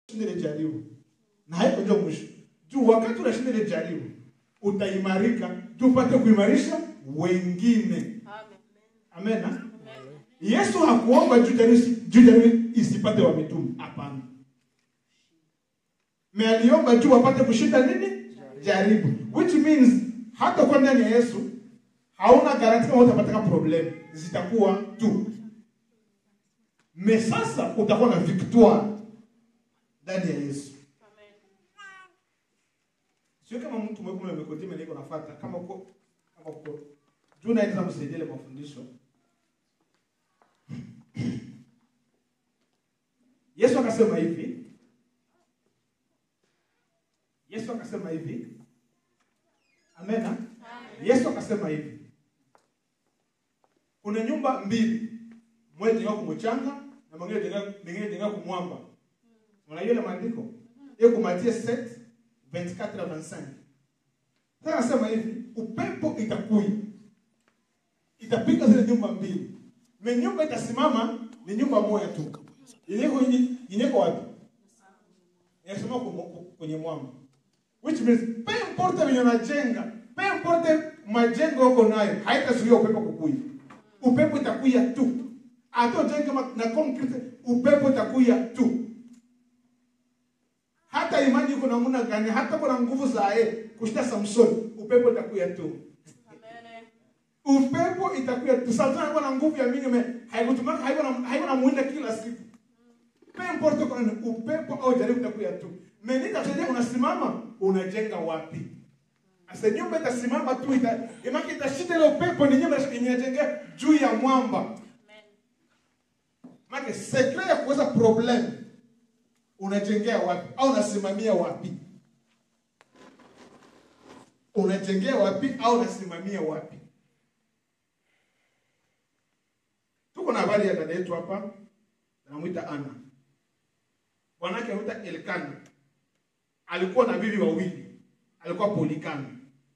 shinda ile jaribu na haiko ndio mwisho juu wakati unashinda ile jaribu utaimarika juu upate kuimarisha wengine amen ha? yesu hakuomba juu jaribu juu jaribu isipate wa mitume hapana me aliomba juu wapate kushinda nini jaribu which means hata kwa ndani ya yesu hauna garanti kama utapataka problem zitakuwa tu me sasa utakuwa na victoire ndani ya yesu sio kama mtu mwekule mekoti mele iko nafuata kama uko kama uko juu naenda msaidia ile mafundisho Yesu akasema hivi Yesu akasema hivi Amena Yesu akasema hivi kuna nyumba mbili moja jenga kumchanga na mwingine jenga mwingine jenga kumwamba unajua ile maandiko hiyo kumatia 7 24 na 25 sasa anasema hivi upepo itakuja itapiga zile nyumba mbili me nyumba itasimama ni nyumba moja tu inyeko inyeko wapi inasimama kwenye mwamba which means pe importe venye unajenga pe importe majengo uko nayo haitazuia upepo kukuya upepo itakuya tu hata ujenge na concrete upepo itakuya tu hata imani iko namna gani hata kuna nguvu za yeye kushinda Samson upepo itakuya tu upepo itakuya tu Samson alikuwa na nguvu ya mingi me haikutumaka haiko na haiko na muinda kila siku pe importe kwa upepo au jaribu itakuya tu menita kusaidia unasimama unajenga wapi Asa nyumba itasimama tu ita imaki itashinda ile upepo ni nyumba inajengea juu ya mwamba Make secret ya kuweza problem unajengea wapi au unasimamia wapi? Unajengea wapi au unasimamia wapi? Tuko na habari ya dada yetu hapa, anamwita Ana. Bwanake anaitwa Elkana. Alikuwa na bibi wawili, alikuwa Polikana.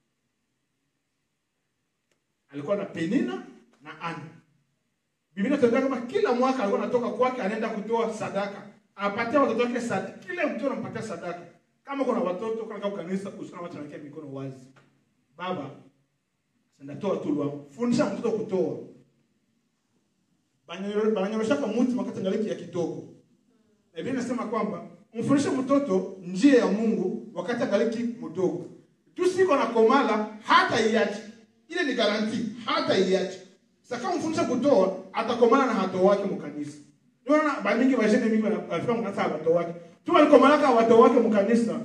Alikuwa na Penina na Ana. Biblia inatuambia kama kila mwaka alikuwa anatoka kwake anaenda kutoa sadaka. Anapatia watoto wake sadaka. Kila mtu anampatia sadaka. Kama kuna watoto kana kwa kanisa usikana watu wanakia mikono wazi. Baba senda toa tulwa. Fundisha mtoto kutoa. Bananyorosha kwa mtu wakati ngaliki ya kidogo. Na Biblia inasema kwamba mfundishe mtoto njia ya Mungu wakati angaliki mdogo. Tu siko na komala hata iache. Ile ni garanti hata iache. Saka mfundisha kutoa atakomana na hato wake mkanisa. Unaona ba mingi bajene mingi wanafika mkanisa hato wake. Tu alikomana ka hato wake mkanisa.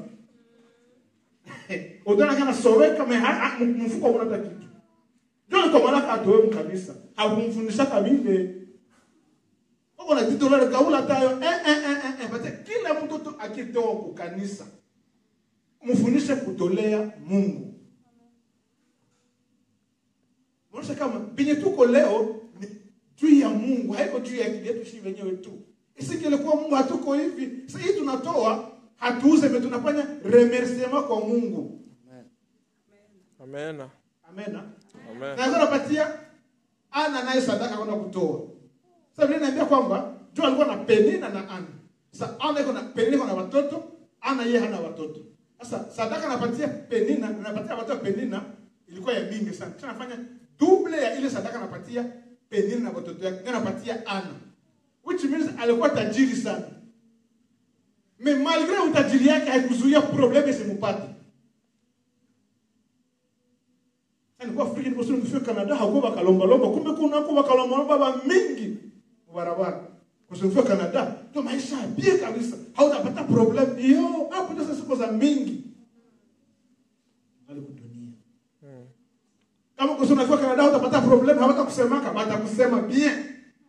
Utaona kana soweka me mfuko una hata kitu. Ndio alikomana ka hato wake mkanisa. Hakumfundisha kabile. Uko na tito lale kaula tayo eh eh eh eh bate kila mtoto akitoa kwa kanisa. Mfundishe kutolea Mungu. Unaona kama binye tuko leo ni juu ya Mungu, haiko juu ya akili yetu sisi wenyewe tu. Isingelikuwa Mungu hatuko hivi. Sasa hii tunatoa, hatuuze, me tunafanya remerciement kwa Mungu. Amen. Amena. Amen. Na anapatia ana naye sadaka kwenda kutoa. Sasa Biblia inaambia kwamba Joa alikuwa na Penina na Ana. Sasa Ana iko na Penina iko na watoto, Ana yeye hana watoto. Sasa sadaka anapatia Penina, anapatia watoto Penina ilikuwa ya mingi sana. Kisha anafanya double ya ile sadaka anapatia Penina na watoto yake, anapatia Ana. Which means alikuwa tajiri sana. Me malgré utajiri yake haikuzuia probleme isimpate. Alikuwa Afrika ndipo sio kufika Canada hakuwa bakalomba lomba kumbe kuna kwa bakalomba lomba ba mingi barabara. Kusifika Canada ndio maisha ya bie kabisa. Hautapata problem. Yo, hapo ndio siku za mingi. Alikudunia. Kama kusema unafika Canada utapata problem, hawata kusemaka, watakusema bien.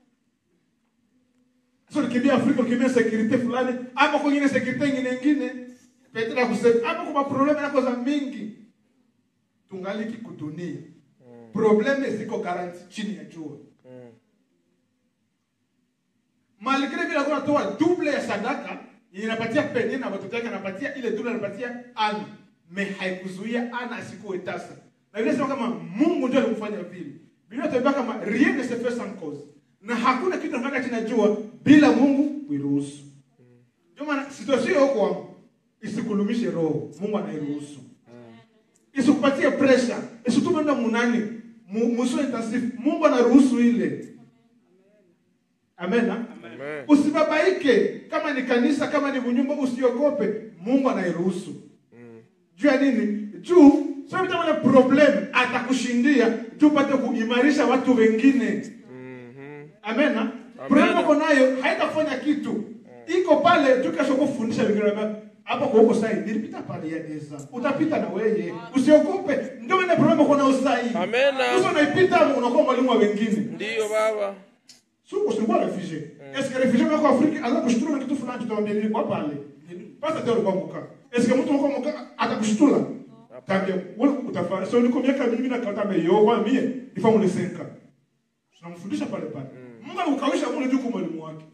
Sio nikimbia Afrika ukimbia security fulani, hapo kwingine security nyingine nyingine. Petra kusema hapo kuna problem yako za mingi. Tungaliki kudunia. Probleme ziko garanti chini ya jua. Malgré vile alikuwa anatoa double ya sadaka, inapatia Penina na watoto wake anapatia ile double anapatia Ana. Me haikuzuia Ana asikuwe tasa. Na Biblia inasema kama Mungu ndio alimfanya vile. Biblia inatuambia kama rien ne se fait sans cause. Na hakuna kitu ambacho kinajua bila Mungu kuiruhusu. ndio maana situation huko wangu isikulumishe roho mungu anairuhusu isikupatie pressure isitume enda munani mu- muso intensive mungu anaruhusu ile amen ah? Amen. usibabaike kama ni kanisa kama ni nyumba usiogope mungu anairuhusu juu ya nini juu sio kama na problem atakushindia juu upate kuimarisha watu wengine Mhm. amena problem uko nayo haitakufanya kitu iko pale tu kesho kufundisha wengine wame- hapo kwa huko sai nilipita pale ya Eza utapita na wewe usiogope ndio ile problem uko nayo sai Amena. sasa unaipita unakuwa mwalimu wa wengine Ndiyo baba. Sio usikuwa refugee. Est-ce que refugee wako Afrika anza kushutula kitu fulani tutamwambia nini kwa pale? Pasa tena ulikuwa mka. Est-ce que mtu mko mka atakushutula? Tambia wewe utafanya. So niko miaka mingi na kata meyo kwa mie nifamu le 5. Tunamfundisha pale pale. Mungu anakukawisha mule juu kwa mwalimu wake.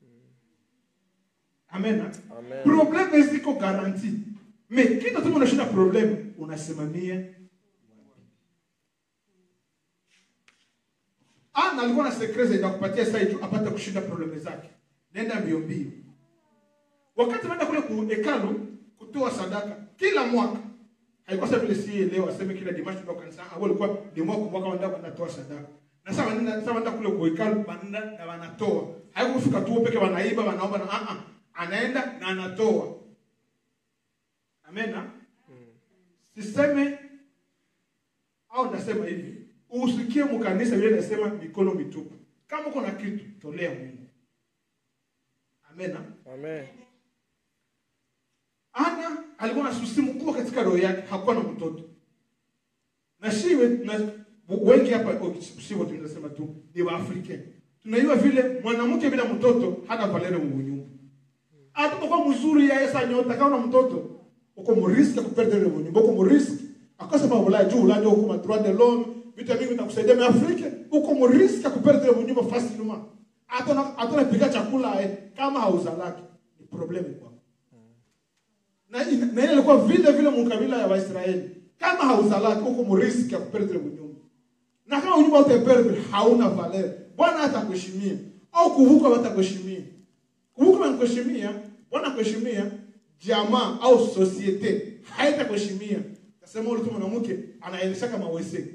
Amen. ah? Amen. Problème ziko garanti. Mais kitu tu unashinda problème unasimamia Ana alikuwa na secret za kupatia sasa hivi apate kushinda probleme zake. Nenda mbio mbio. Wakati anaenda kule ku hekalu kutoa sadaka kila mwaka. Haikuwa sasa vile si leo aseme kila dimashi kwa kanisa, au ilikuwa ni mwaka kwa mwaka wanaenda wanatoa sadaka. Na sasa wanaenda sasa wanaenda kule ku hekalu wanaenda na wanatoa. Haikufika tu peke wanaiba wanaomba na a a anaenda na anatoa. Amena. Siseme au nasema hivi usikie mkanisa vile nasema mikono mitupu kama uko na kitu tolea mungu amena Amen. ana alikuwa na susi mkubwa katika roho yake hakuwa na mtoto na shiwe na wengi hapa oh, si wote tunasema tu ni waafrika tunaiwa vile mwanamke bila mtoto hana valere mu nyumba hata kwa mzuri ya esa nyota kama una mtoto uko muriski ya kuperdre mu nyumba uko muriski akose pa ulaya juu ulaya uko ma droit de l'homme vitu vingi vitakusaidia mais Afrika uko muriski ya kuperdre mu nyumba facilement hata na hata unapika chakula eh, kama hauzalaki ni problem kwako na ina- na ile ilikuwa vile vile mkabila ya Waisraeli kama hauzalaki uko muriski ya kuperdre mu nyumba na kama unyumba utaperdre hauna valeur bwana hatakuheshimia au kuvuka hatakuheshimia kuvuka na kuheshimia bwana kuheshimia jamaa au societe haitakuheshimia tasema ule tu mwanamke anaendesha kama wese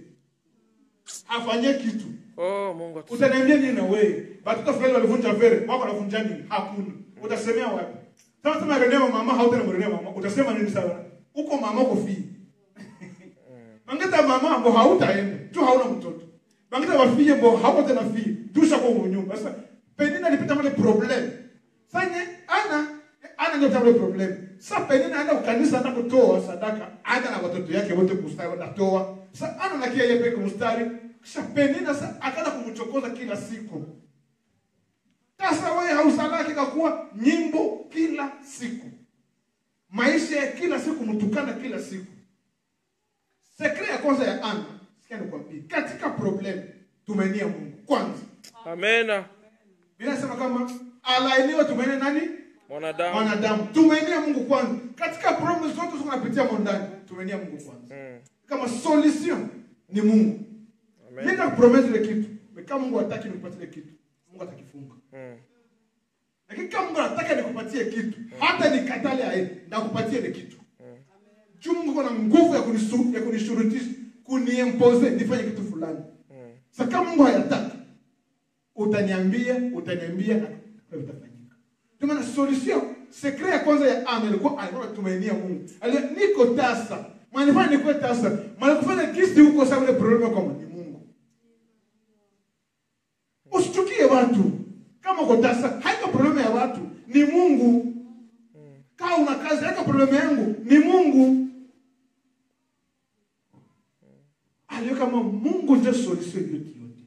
afanye kitu Oh, Mungu atusaidie. utaniambia nini na wewe watoto fulani walivunja vere wako wanavunja nini hakuna utasemea wapi sasa sema renema mama hautana mrenema mama utasema nini sawa uko mama uko fii Bangeta mama mbo hautaenda tu hauna mtoto. Bangeta wafie mbo hauko tena fie tu shako mu nyumba. Sasa penina alipita male problem. Sanye ana ana ndio tamle problem. Sasa penina anaenda kukanisa anaenda kutoa sadaka, ana na watoto yake wote kustari wanatoa. Sasa ana na kia yeye peke mstari. Kisha penina sasa akaanza kumchokoza kila siku. Sasa wewe hausalaki kakuwa nyimbo kila siku. Maisha ya kila siku mtukana kila siku. Sekre ya kwanza ya Ana, sikia nikwambie, katika problem tumenia Mungu kwanza. Amena. Biblia inasema kama alainiwe tumenie nani? Mwanadamu. Mwanadamu. Tumenia Mungu kwanza. Katika problem zote tunapitia mondani, tumenia Mungu kwanza. Mm. Kama solution ni Mungu. Amen. Mimi nakupromise ile kitu. Mais Kama Mungu hataki nikupatie ile kitu, Mungu atakifunga. Mm. Lakini kama Mungu anataka nikupatie kitu, hata nikatale aye, ndakupatia ile kitu. Juu Mungu kuna nguvu ya kunisu, ya kunishurutisha, kuniimpose nifanye kitu fulani. Mm. Sasa kama Mungu hayataka, utaniambia, utaniambia na na vitafanyika. Ndio maana solution secret ya kwanza ya Ana ilikuwa alikuwa anatumainia Mungu. Alia niko tasa. Manifanya niko tasa. Malikufanya kisi huko sababu ile problem kwa ni Mungu. Usichukie watu. Kama uko tasa, haiko problem ya watu, ni Mungu. Kama una kazi, haiko problem yangu, ni Mungu. Aliyo kama Mungu ndio solution yote yote.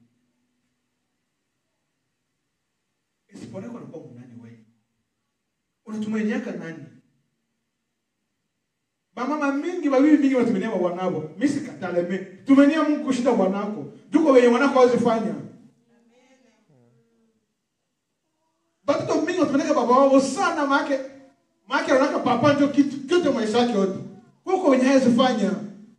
Isipokuwa anakuwa nani wewe? Unatumainiaka nani? Bamama mingi babibi mingi watumenia wa wanao. Mimi sikatale mimi. Tumenia Mungu kushinda bwanako. Tuko wenye wanako hawezi fanya. Batoto mingi watumenia baba wao sana make make wanaka papa ndio kitu kyote maisha yake yote. Kuko wenye hawezi fanya.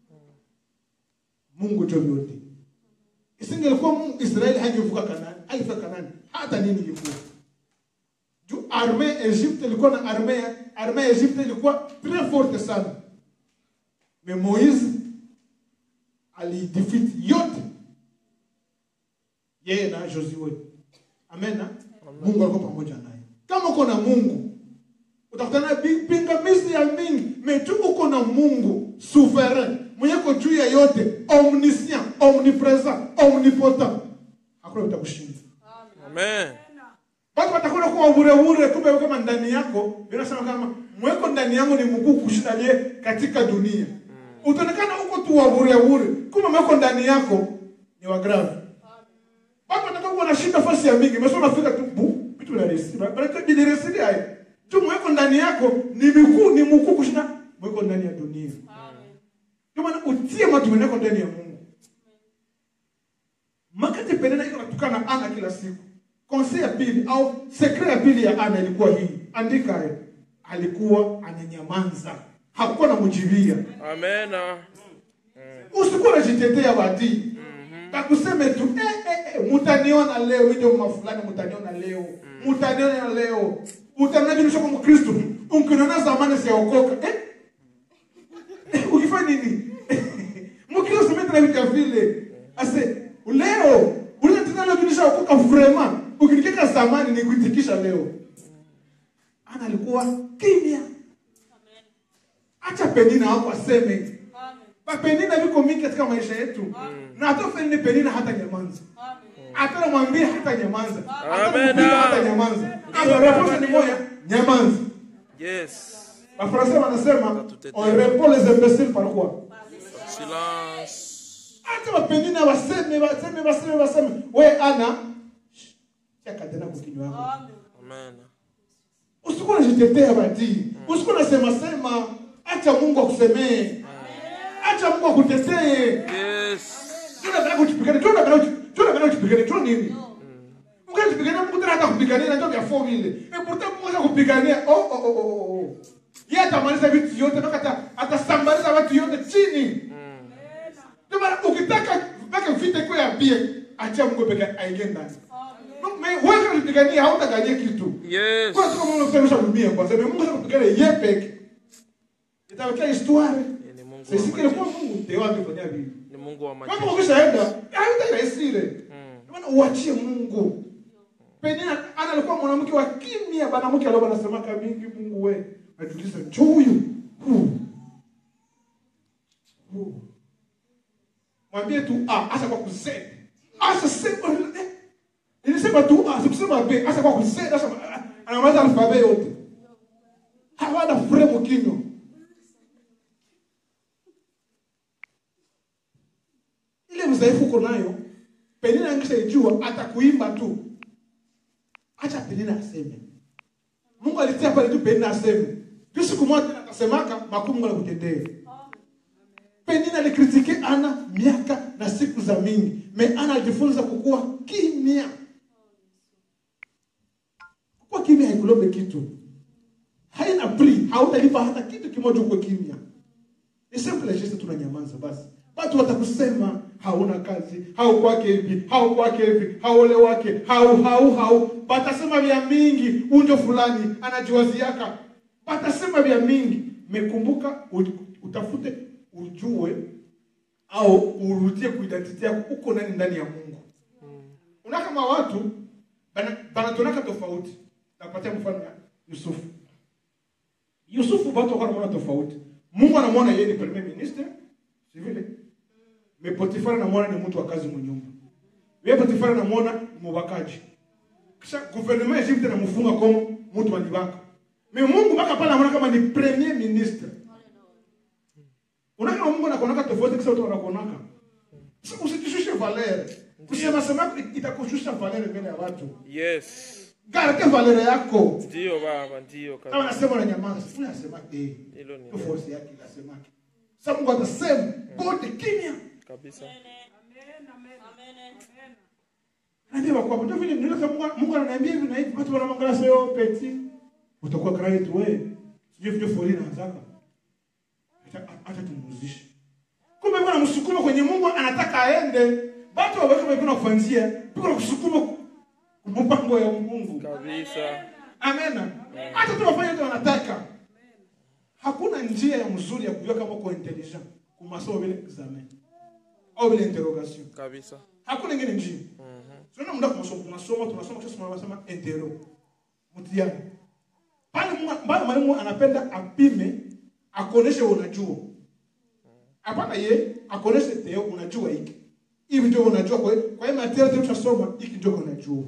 Mungu ndio yote. Isingelikuwa Mungu Israeli hangevuka Kanani, haivuka Kanani. Hata nini ilikuwa. juu arme ya Egypte ilikuwa na arme ya arme ya Egypte ilikuwa très forte sana mais Moïse alidefeat yote yeye na Joshua amen na? Mungu alikuwa pamoja naye kama uko na Mungu utakutana na pi- pingamizi ya mingi mais tu uko na Mungu souverain mwenye ko juu ya yote omniscient omnipresent omnipotent hakuna utakushinda Amen. watu watakwenda kuwa bure bure, kumbe kama ndani yako inasema kama mweko ndani yangu ni mkuu kushinda aliye katika dunia. Utaonekana huko tu wa bure bure, kumbe mweko ndani yako ni wa grave. Watu watakuwa wanashinda fasi ya mingi, mesoma fika tu bu vitu vya resi, bali tu ni resi haya. Tu mweko ndani yako ni mkuu ni mkuu kushinda mweko ndani ya dunia. Ndio maana utie matumaini yako ndani ya Mungu. Makati Penina iko natukana Ana kila siku. Konse ya pili au sekre ya pili ya Ana ilikuwa hii. Andika hayo. Alikuwa ananyamaza. Hakuwa na mjibia. Amen. Usikuwa unajitetea badi. Takuseme tu eh, eh, eh, mutaniona leo ndio mama fulani mutaniona leo. Mutaniona leo. Utaniona mimi kama Mkristo. Unkiniona zamani siaokoka. Eh? Eh, Ukifanya nini? Mkristo mimi tena vitu vile. Ase leo unaweza tena leo tunisha okoka vraiment. Ukinikeka zamani nikuitikisha leo. Ana alikuwa kimya. Acha Penina hapo aseme. Ba Penina viko mingi katika maisha yetu. Na hata Penina Penina hata nyamanza. Hata namwambia hata nyamanza. Hata Amen. kumpiga hata nyamanza. Hata reponse ni moja, nyamanza. Yes. Wafransa wanasema on répond les imbéciles par quoi? Silence. Hata wapenina waseme waseme waseme waseme. We ana chaka tena kukinywa yako. Amen. Usikuwa unajitetea bati. Usikuwa unasema sema. Acha Mungu akusemee. Acha Mungu akutetee. Yes. Tuna bila kujipigania. Tuna bila tuna bila kujipigania. Tuna nini? Mungu anatupigania Mungu tena hata kupigania na ndio vya four vile. Eh pourtant Mungu anakupigania. Oh oh oh oh. oh. Yeye atamaliza vitu yote mpaka ata atasambaliza watu yote chini. Ndio maana ukitaka mpaka vita iko ya bie, acha Mungu peke aingie ndani. Mais wewe unapigania hautagania kitu. Yes. Kwa sababu Mungu anasema dunia kwa sababu Mungu anakupigania yeye peke. Itawekea histoire. Ni Mungu Sisi wa kile majeshi. kwa Mungu ndio wapi fanya hivi. Ni Mungu wa Kama majeshi. ukishaenda, hautairahisile. Mm. Ndio maana uachie Mungu. Penina ana alikuwa mwanamke wa kimya, bana mke alikuwa anasemaka mingi Mungu we. Atuliza njoo huyu. Huu. Huu. Mwambie tu ah, acha kwa kuzee. Acha sema eh. Nilisema tu ah, sikusema b, acha kwa kuzee, acha ah, anamaliza alfabe yote. Hawana fremu kinywa. ile mzaifu uko nayo penina angishaijua atakuimba tu acha penina aseme mungu alitia pale tu penina aseme tu siku moja tena akasemaka makuu mungu anakutendea penina alikritike ana miaka na siku za mingi me ana alijifunza kukuwa kimya kukuwa kimya haikulombe kitu haina pri hautalipa hata kitu kimoja uko kimya ni simple just tunanyamaza basi watu watakusema hauna kazi hau kwake hivi hau kwake hivi haole wake hau hau hau batasema vya mingi unjo fulani anajiwaziaka batasema vya mingi mekumbuka u- utafute ujue au urudie kuidentity yako uko nani ndani ya mungu una kama watu bana- banatonaka tofauti nakupatia mfano ya yusufu yusufu watu wakawa wanamwona tofauti mungu anamwona yeye ni premier ministre si vile me potifari anamwona ni mtu wa kazi mwenyumba yeye potifari anamwona ni mubakaji kisha gouvernement ya Egypte namfunga kama mtu alibaka me mungu mpaka pale anamwona kama ni premier ministre unakama mungu anakuonaka tofauti kisa watu wanakuonaka Sasa usijishushe valere kusema sema yako itakushusha valere mbele ya watu Yes. garde valere yako Ndio baba, ndio kama kabisa. nasema na nyamaza sifuni asema eh Hilo ni ndio force yake inasema sasa Mungu atasema gote kimya kabisa. Anaambia kwa ndio vile ndio Mungu Mungu ananiambia hivi na hivi watu wanamwangalia sasa yo peti utakuwa credit wewe sije vile foleni anataka acha acha tumuzishe kumbe Mungu anamsukuma kwenye Mungu anataka aende watu waweke mikono kufanzia piko kusukuma mpango ya Mungu Kabisa. Amen. Hata tu wafanye yote wanataka. Hakuna njia ya mzuri ya kujua kama uko intelligent kumasomo vile examen au vile interrogation. Kabisa. Hakuna ingine njia. Mhm. Tunaona muda tunasoma tunasoma tunasoma kisha tunasema entero. Mtihani. Pale Mungu pale mwalimu anapenda apime akuoneshe unajua. Hapana ye akuoneshe teo unajua hiki. Hivi ndio unajua kwa hiyo kwa hiyo material tunasoma hiki ndio unajua.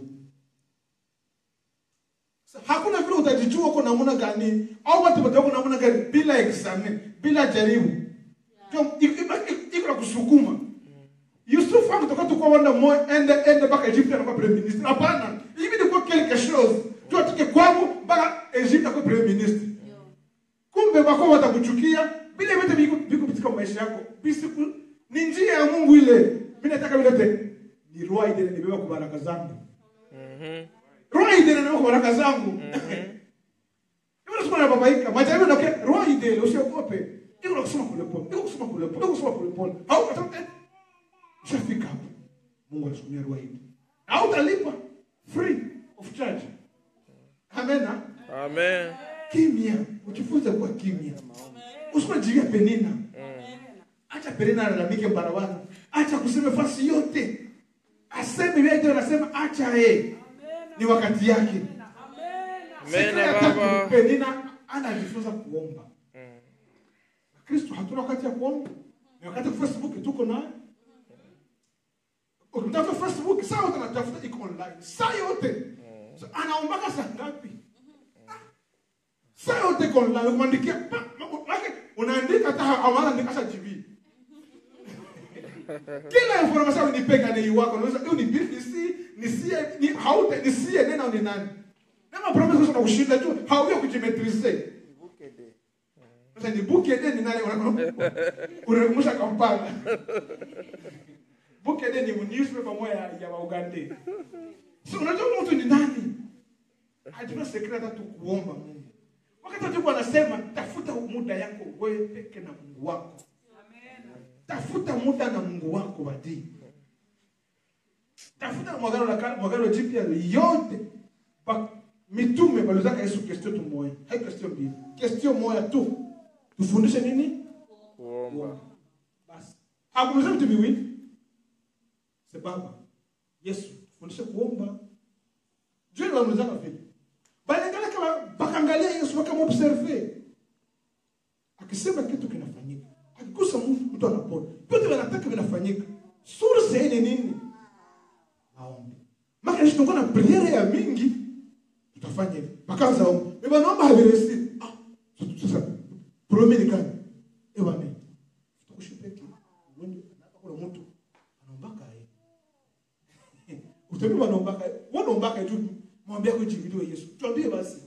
Sa- Hakuna vile utajijua uko namna gani au watu watakuwa namna gani bila examen, bila jaribu. Ndio iko na kusukuma. Yusuf akitoka tu kwa wana moyo ende ende mpaka Egypt anakuwa premier ministre. Hapana, hivi ni kwa quelque chose. Tu atoke kwangu mpaka Egypt akuwa premier ministre. Kumbe wako watakuchukia bila vyote viko viko katika maisha yako. Bisiku ni njia ya Mungu ile. Mimi nataka vile vyote ni roho ile nibeba kwa baraka zangu. Mhm. Roho ile nibeba kwa baraka zangu. Hiyo nasema na babaika. Majaribu na roho ile usiogope. Iko kusoma kule pole. Iko kusoma kule pole. Iko kusoma kule pole. Au katoka Ushafika hapo. Mungu anatumia roho hii. Hautalipa free of charge. Amen. Amen. Kimya, ujifunze kuwa kimya. Usikuwa jivia Penina. Acha Penina alalamike barabara. Acha kusema fasi yote. Aseme vile ndio anasema acha yeye. Ni wakati yake. Amen, Sekta ya tatu, Baba. Penina anajifunza kuomba. Mm. Kristo hatuna wakati ya kuomba. Ni wakati wa Facebook tuko nayo. Ukimtafuta Facebook saa yote anatafuta iko online. Saa yote. So, anaombaka saa ngapi? Saa yote iko online. Ukimwandikia pa- ma- maana unaandika hata hawala andika hata GB. Kila information unipeka ni wako. Unaweza hiyo ni BBC, ni sie, ni haute, ni sie nena ni nani? Kama promise kwa kushinda tu, hauyo kujimetrize. Sasa ni Bukede ni nani unakumbusha Kampala. Bukede ni newspaper moja ya ya Uganda. So unajua mtu ni nani? Hajua secret hata tu kuomba Mungu. Wakati watu wanasema tafuta muda yako wewe peke na Mungu wako. Tafuta muda na Mungu wako badi. Tafuta mwagano la kale, mwagano jipya yote. Ba, mitume walizaka Yesu question tu moja. Hai question mbili. Question moja tu. Tufundishe nini? Kuomba. Basi. Hakuuliza vitu viwili. Se baba. Yesu, fundisha kuomba. Jua ni wamulizaka vile. Balingana kama bakaangalia Yesu wakamobserve. Akisema kitu kinafanyika. Akigusa mtu mtu anapona. Vyote wanataka vinafanyika. Source ni nini? Maombi. Maka Yesu tunakuwa na priere ya mingi. Tutafanya hivi. Bakaanza omba. Eba naomba haviresi. Ah, sasa problème ni gani? Eba ni tukushipeki uende hapa kuna mtu anaombaka yeye utabii wanaombaka wanaombaka tu mwambie kwa jibidiwe Yesu tuambie basi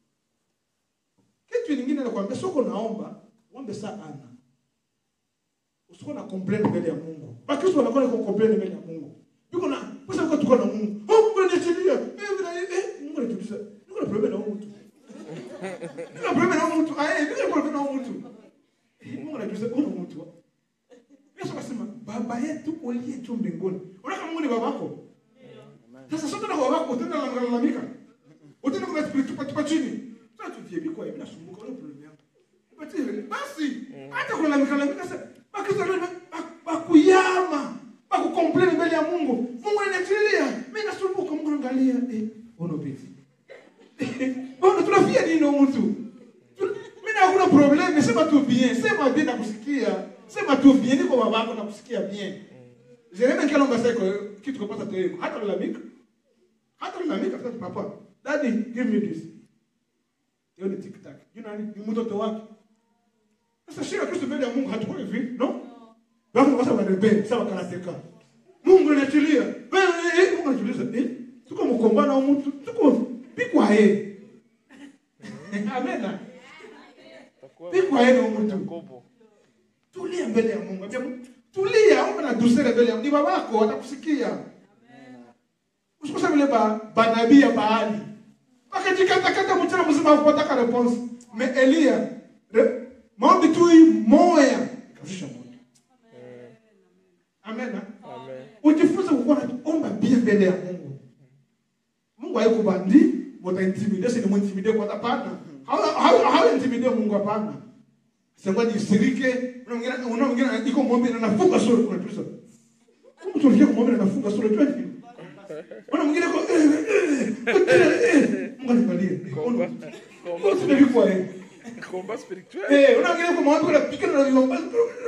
kitu kingine nakwambia soko naomba ombe saa ana usiko na complain mbele ya Mungu bakristo wanakuwa na complain mbele ya Mungu yuko na pesa yuko tuko na Mungu oh Mungu anachilia eh vile eh Mungu anatuliza niko na problem na huyu mtu niko na problem na huyu mtu ah eh niko na problem na huyu mtu Mungu anatuliza huyu mtu Yesu akasema baba yetu uliye juu mbinguni. Unaona Mungu ni babako. Sasa sote na babako utaenda na malalamika. Utaenda kwa spiriti tupa tupa chini. Sasa tujie biko hivi nasumbuka ile problem yangu. Basi basi hata kulalamika lalamika sasa baki sasa bakuyama bakukomplain mbele ya Mungu. Mungu ananiachilia. Mimi nasumbuka Mungu angalia eh ono bizi. Bona tunafia nini huyu mtu? Mimi na hakuna problem, sema tu bien, sema bien nakusikia. Sema tu bien, niko babako nakusikia bien. Jeremia kalomba sasa kitu kupata tu yeye. Hata lalamika. Hata lalamika sasa papa. Daddy, give me this. Hiyo ni TikTok. You know ni mtoto wake. Sasa shida Kristo mbele ya Mungu hatakuwa hivi, no? Wako wasa wanabebe, sawa karateka. Mungu anaachilia. Wewe Mungu anajiuliza, eh? Tuko mkombana au mtu? Tuko pikwa yeye. Amen. Takuwa Pikwa yeye na mtu. Yakobo. Tulia mbele ya Mungu. Ambia Mungu, tulia, omba na dusere mbele ya Mungu. Ni babako atakusikia. Usikose vile ba banabii ya Baali. Wakajikata kata mchana mzima hakupata response. Me Elia, re- maombi tu hii moya ikashusha moto. Amen. Amen. Ujifunze kukuwa na omba pia mbele ya Mungu. Mungu haikubandi, utaintimide si nimuintimide kwa hapana hauintimide mungu hapana sema nisirike una mwingine una mwingine iko mwombe na nafunga sura kuna tuliza mtu alikia kumwombe na nafunga sura jua nini una mwingine ko Mungu anibalie Komba. Mungu Komba. sinavikuwa yeye Komba spirituel. Eh, unaangalia kwa mawazo kuna pika na viomba.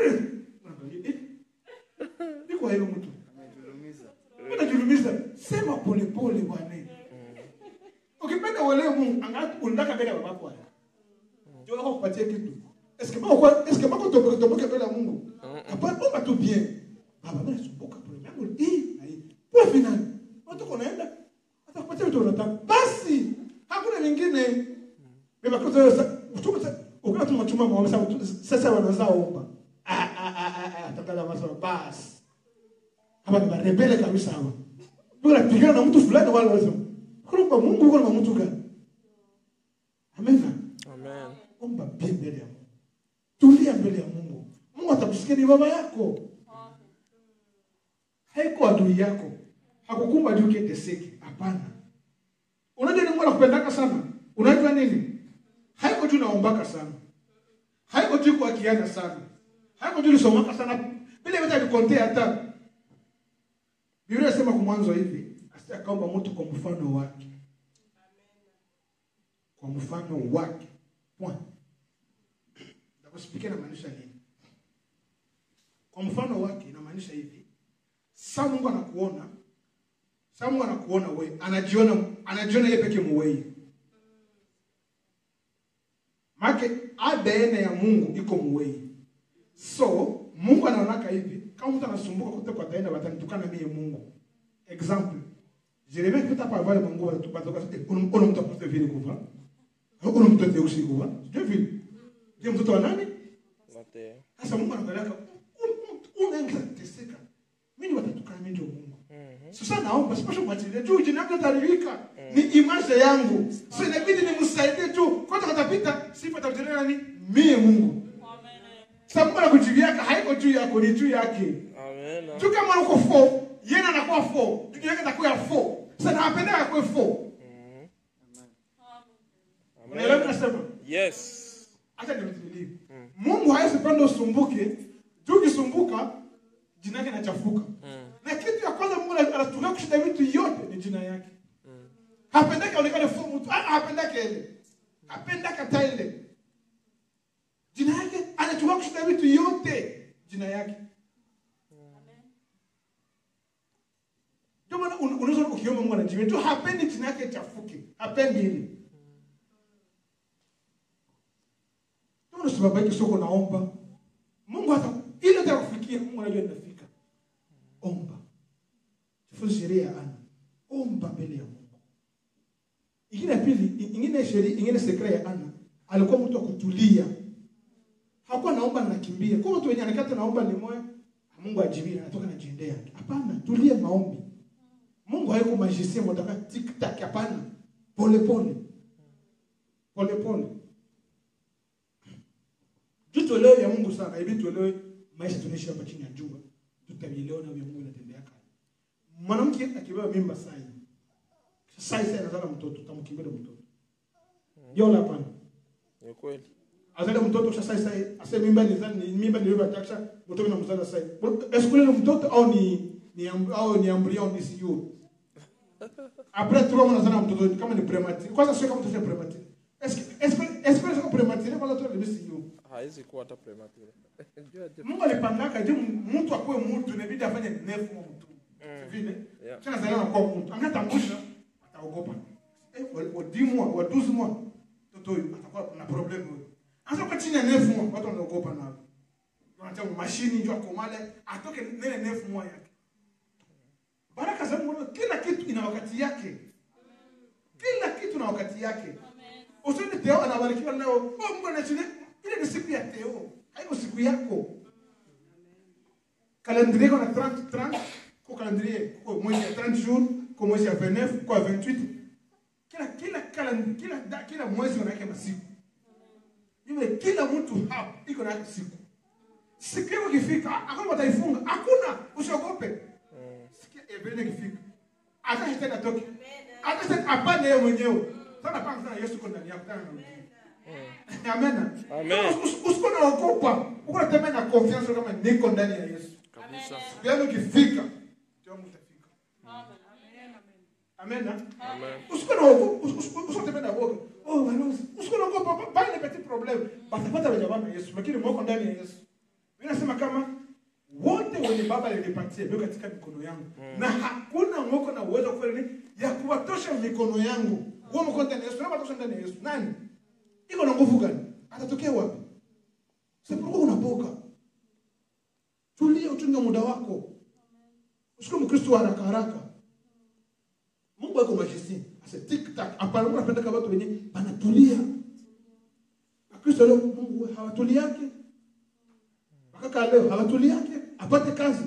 Niko hilo mtu. Unajulumiza. Sema pole pole bwana. Ukipenda uelewe Mungu, angalau unataka mbele ya babako haya. Ndio wako kupatia kitu. Est-ce que bako est-ce que bako toboke toboke mbele ya Mungu? Hapana, omba tu bien. Baba, mimi nasumbuka pole yangu hii na hii. Kwa finali. Watu konaenda hata kupatia vitu unataka. Basi hakuna vingine. Beba kwa sasa kutoka sasa ukiwa tu machuma maombi sasa sasa wanaanza omba. Ah ah ah ah takala masema basi. Hapa ni rebele kabisa hawa. Bora pigana na mtu fulani wale wasema. Kuna kwa Mungu uko na mtu gani? Amen. Amen. Omba bien mbele ya Mungu. Tulia mbele ya Mungu. Mungu atakusikia ni baba yako. Haiko adui yako. Hakukumba adui kiteseke. Hapana. Unajua ni Mungu anakupendaka sana. Unajua nini? Haiko tu naombaka sana. Haiko tu kwa kiana sana. Haiko tu nisomaka sana. Bila yote alikontea hata. Biblia inasema kwa mwanzo hivi, asi akaomba mtu kwa mfano wake. Kwa mfano wake. Point. Nakusipikia inamaanisha nini? Kwa mfano wake inamaanisha hivi. Sasa Mungu anakuona. Sasa Mungu anakuona wewe, anajiona anajiona yeye pekee muwei. Make ADN ya Mungu iko muwei. So, Mungu anaonaka hivi, kama mtu anasumbuka kote kwa taenda watanitukana mie Mungu. Example. Jeremia kipita pa vale Mungu watatoka uno uno mtu apate vile kuva. Uno mtu ate usi kuva. Sio vile. Je, mtoto wa nani? Mateo. Sasa Mungu anakalaka unaanza teseka. Mimi watatukana mimi ndio Mungu. Sasa naomba sipashe kuachilia juu jina yangu itaribika. Ni image yangu. So inabidi nimsaidie tu. Kwanza katapita sifa takutetea nani? Mie Mungu. Sasa Mungu anakujibiaka haiko juu yako ni juu yake. Amen. Tu kama uko 4, yeye anakuwa 4. Juu yake atakuwa 4. Sasa napenda akwe 4. Unaelewa Amen. nasema? Yes. Acha nimtilie. Mungu hawezi panda usumbuke. Juu ukisumbuka jina yake inachafuka. Na kitu ya kwanza Mungu anatulia kushinda vitu yote ni jina yake. Hapendake aonekane full mtu. Ah, hapendake ile. Hapendake hata ile. Jina yake anachukua kushinda vitu yote. Jina yake. Ndio maana un- unaweza ukiomba Mungu anajibu. Tu hapendi jina yake ichafuke. Hapendi ile. Ndio maana sababu soko naomba. Mungu hata ile atakufikia Mungu anajua inafika. Omba. Jifunze sheria ya Ana. Omba mbele ya Mungu. Ingine ya pili, ingine sheria, ingine sekre ya Ana, alikuwa mtu wa kutulia. Hakuwa naomba na nakimbia. Kwa mtu wenye anakata naomba ni moyo, Mungu ajibie anatoka na jiendea. Hapana, tulia maombi. Mungu haiko magicien mtaka tik tak hapana. Pole pole. Pole pole. Juu tuelewe ya Mungu sana, hivi tuelewe maisha tunaishi hapa chini ya jua. Tutavielewa na vya Mungu inatembea kale. Mwanamke akibeba mimba sai. Sai sai anazala mtoto, tamkimbia mtoto. Ndio la hapana. Ni kweli. Azale mtoto kisha sai sai, ase mimba ni zani ni mimba ndio batakisha mtoto na mzala sai. Est-ce que le mtoto au ni ni amb- au ni embryon ni sio? Après trois mois nazana mtoto kama ni prématuré. Kwanza sio kama mtoto ni prématuré. Est-ce que est-ce que est-ce que sio prématuré kwanza tu ni sio? Haizi kuwa hata premature. Jua je- Mungu alipangaka je mtu akuwe mtu inabidi afanye nefu wa mtu. Vile. Yeah. Tena zaliwa kwa mtu. Angatambusha ataogopa. Eh, wa wa 10 mois, wa 12 mois. Mtoto huyu atakuwa na problem huyo. Anza kwa chini ya nefu mois, watu wanaogopa nao. Wanataka mashini ndio akomale, atoke nene nefu mois yake. Baraka za Mungu kila kitu ina wakati yake. Kila kitu na wakati yake. Usione Teo anabarikiwa leo. Oh, Mungu anachini. Ile ni siku ya Teo. Haiko siku yako. Calendrier kuna 30 30 kwa calendrier kwa mwezi ya 30 jours, kwa mwezi ya 29, kwa 28. Kila kila calendrier kila da, kila mwezi unaweka masiku. Yule kila mtu hapa iko na siku. Siku yako ikifika, hakuna wataifunga. Hakuna, usiogope. Siku ya Evelyn ikifika. Hata shetani atoke. Hata shetani apande yeye mwenyewe. Tana panga sana Yesu uko ndani yako tana na ujue. Mm. Amen. Amen. Usikuwa naogopa. Uko natembea na confiance kama niko ndani ya Yesu. Kabisa. Yaani ukifika, ndio utafika. Amen. Amen. Usikuwa naogopa, usikuwa natembea na woga. Oh, balozi, usikuwa naogopa, pas le petit problème. Batapata wenye na Yesu, lakini mwako ndani ya Yesu. Mimi nasema kama wote wenye baba alinipatia ndio katika mikono yangu Mm. na hakuna mwoko na uwezo wa kufanya nini ya kuwatosha mikono yangu huo mkono ndani ya Yesu na watosha ndani ya Yesu nani iko na nguvu gani atatokea wapi sipokuwa unaboka tulia uchunge muda wako usiku mkristo wa haraka haraka Mungu ako magicien ase tik tak hapana Mungu anapenda kama watu wenye wanatulia Wakristo leo Mungu hawatuliake mpaka leo hawatuliake apate kazi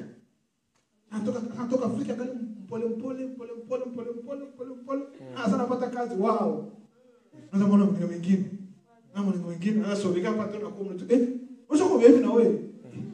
anatoka anatoka Afrika kale mpole mpole mpole mpole mpole mpole mpole mpole ah sana apata kazi wao naanza kuona mwingine mwingine na mwingine mwingine sasa sobika hapa tena kwa mtu eh usoko hivi na wewe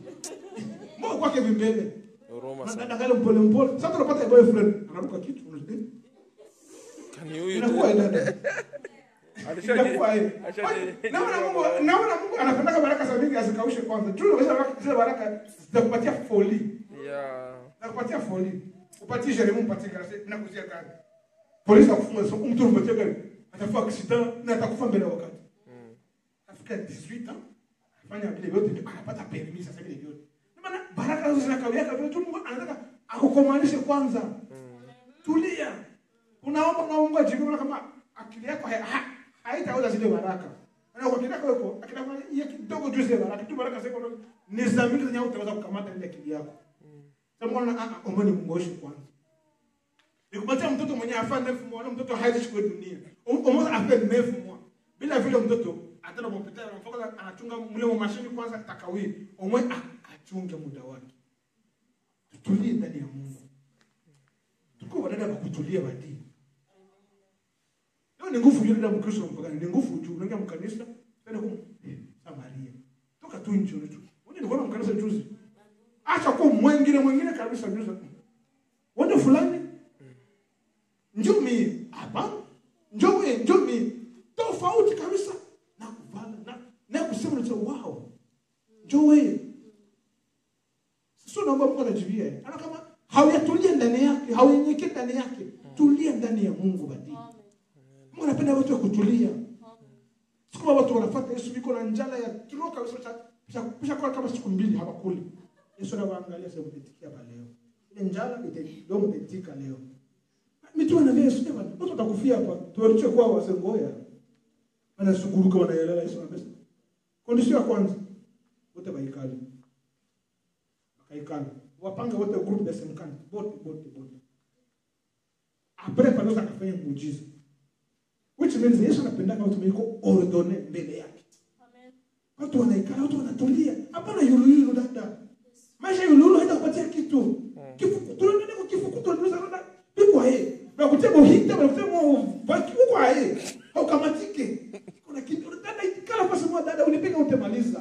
Mungu kwake vimbele Huruma na sana. dada kale mpole mpole sasa tunapata boyfriend anaruka kitu unajua Kani huyu inakuwa tu. dada Alishaje? inakuwa hivi Ashaje- naona Mungu naona Mungu anapenda baraka za mingi azikaushe kwanza tu unaweza zile baraka zitakupatia foli Yeah. nakupatia foli upatie Jeremy umpatie gari nakuzia gari polisi akufunga so mtu umpatie gari atafua accident na atakufa mbele ya wakati Mm. afika 18 ans afanya vile vyote ndio anapata permis sasa vile vyote Ndio maana baraka hizo zinakawia vile tu Mungu anataka akukomanishe kwanza Mm. tulia unaomba unaomba jibu kama akili yako hai- ha- haitaweza zile baraka na kwa akili yako iko akili yako ya kidogo tu zile baraka tu baraka ziko ni za mingi zenye utaweza kukamata ile akili yako sasa mbona ah ah omba ni mngoshi kwanza nikupatia mtoto mwenye afa nefu mwa na mtoto haishi kwa dunia omba afa nefu mwa bila vile mtoto atana mpita na mfoka anachunga mle wa mashini kwanza takawi omwe ah, achunge muda wake tutulie ndani ya Mungu tuko wadada wa kutulia badii leo ni nguvu juu dada mkristo mpagani ni nguvu juu unaingia mkanisa tena kwa Samaria toka tu nje tu wewe ni kwa mkanisa juzi acha kwa mwingine mwingine kabisa juzi wewe fulani njoo mimi hapa njoo wewe njoo mimi tofauti kabisa na kuvala na na kusema ni wow njoo wewe sio naomba Mungu anajibia ana kama hauyatulia ndani yake hauyenyekee ndani yake tulia ndani ya Mungu badii Mungu anapenda watu wa kutulia siku moja watu wanafuata Yesu biko na njala ya kilo kabisa cha kisha kisha kwa kama siku mbili hawakuli Yesu anawaangalia sasa mtetikia hapa leo ile njala itadio mtetika leo mitume na Yesu sema watu watakufia hapa tuwaliche kwa wasengoya wanasuguruka wanaelewa Yesu anasema kondisio ya kwanza wote baikali bakaikala wapange wote groupe de 50 bote bote bote après pale sasa akafanya muujiza which means Yesu anapendaka watu wiko ordone mbele yake watu wanaikala watu wanatulia hapana yuluyulu dada maisha yuluyulu haita kupatia kitu kifukutu ndio kwa kifukutu ndio sana biko hae na kutema uhita na kutema baki huko hae haukamatike kuna kitu dada ikala pasi mwa dada ulipiga utemaliza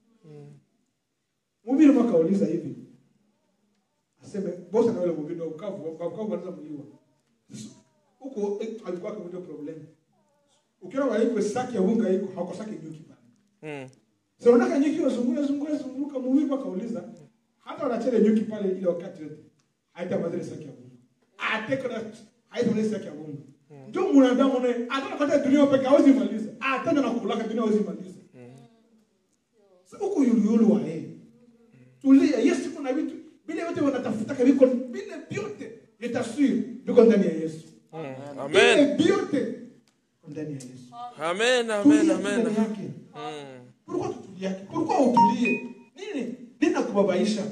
Mhubiri mwaka uliza hivi. Aseme bosa na wale mhubiri wa ukavu, wa ukavu wanaweza mliwa. Huko eh, alikuwa kwa ndio problem. Ukiona wale kwa saki ya unga iko hako saki nyuki pale. Mm. Sasa unataka nyuki wazunguka zunguka zunguka mhubiri mwaka uliza. Hata wanachele nyuki pale ile wakati yote. Haita madhara saki ya unga. Ateko na haita madhara saki ya unga. Ndio mwanadamu naye hata kwa dunia pekee hawezi maliza. Hata na kulaka dunia hawezi maliza. Sasa huko yulu wa yeye tulia yesu kuna vitu vile vyote wanatafuta viko vile vyote nitasiri viko ndani ya yesu Mm. vile Amen. vyote viko ndani ya yesu Amen. Amen. tulia tu Amen. ndani yake Mm. pourquoi tutulie yake pourquoi utulie nini nini nakubabaisha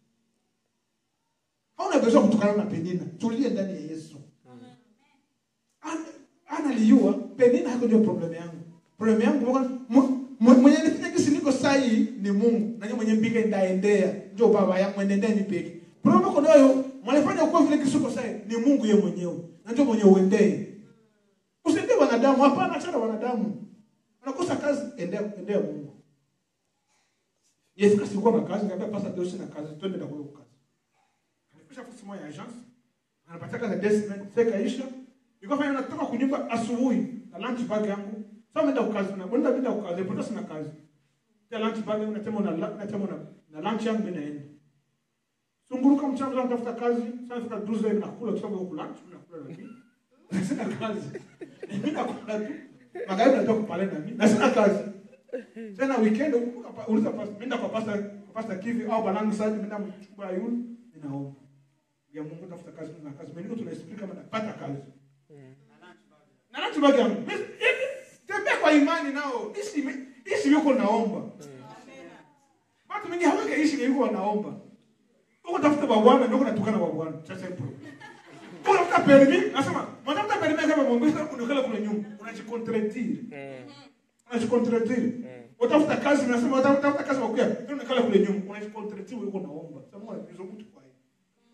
hauna besoin kutokana na penina tulie ndani ya yesu Ana- ana liua penina hako ndio problem yangu problem yangu mwa- mwa- mwa- mwenye nifanya kisi niko sahi ni mungu nanye mwenye mbika ndaendea njo baba yangu mwenendea ni peke problem yako nayo mwanafanya ukuwa vile kisi uko sahi ni mungu ye mwenyewe na ndio mwenye uendee usiendee wanadamu hapana achana wanadamu unakosa kazi endea endea mungu yefika sikuwa na kazi ngaambia pasa deo sina kazi twende na kwa kazi anapisha fasi moja ya agence anapatia kazi ya deux semaines feka isha Nilikuwa fanya natoka kunyumba asubuhi na lunch bag yangu. Sasa nenda kukazi na nenda bila kukazi, pote sina kazi. Ya lunch bag yangu natema na natema na na lunch yangu mimi naenda. Sunguruka mchana zangu tafuta kazi, sasa nafika duze na nakula kwa sababu huko lunch nakula na mimi. Sina kazi. Mimi nakula tu. Magharibi natoka pale na mimi. Na sina kazi. Tena weekend uliza pasta, mimi kwa pasta kwa pasta kivi au balangu sasa mimi mchumba yule ninaomba. Ya Mungu tafuta kazi na kazi. Mimi tunaexplain kama napata kazi. Na lunch bag yangu. Tembea kwa imani nao. Ishi ishi yuko naomba. Watu wengi hawaka ishi yuko wanaomba. Uko tafuta kwa Bwana ndio unatukana kwa Bwana. Sasa ipo. Uko tafuta permi, nasema, mtafuta permi kama Mungu sasa unakala kule nyuma. Unajikontradire. Mm. Unajikontradire. Utafuta kazi unasema utafuta kazi wakuya. Ndio unakala kule nyuma. Unajikontradire uko naomba. Sasa Mungu anakuzo mtu kwa hiyo.